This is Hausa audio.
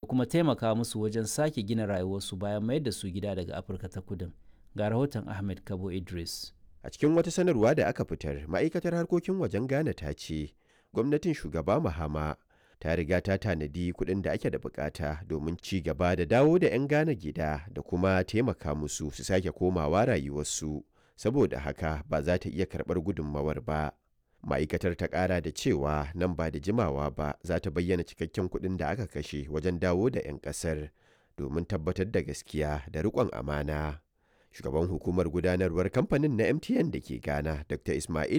kuma taimaka musu wajen sake gina rayuwarsu bayan mayar da su gida daga afirka ta kudin ga rahoton ahmed kabo idris a cikin wata sanarwa da aka fitar ma'aikatar harkokin wajen ghana ta ce gwamnatin shugaba mahama ta riga ta tanadi kuɗin da ake da bukata domin ci gaba da dawo da 'yan ghana gida da kuma taimaka musu su sake komawa rayuwarsu saboda haka ba za ta iya karɓar gudunmawar ba ma'aikatar ta ƙara da cewa nan ba da jimawa ba za ta bayyana cikakken kuɗin da aka kashe wajen dawo da 'yan ƙasar domin tabbatar da gaskiya da riƙon amana shugaban hukumar gudanarwar kamfanin na mtn da ke ghana dr ismail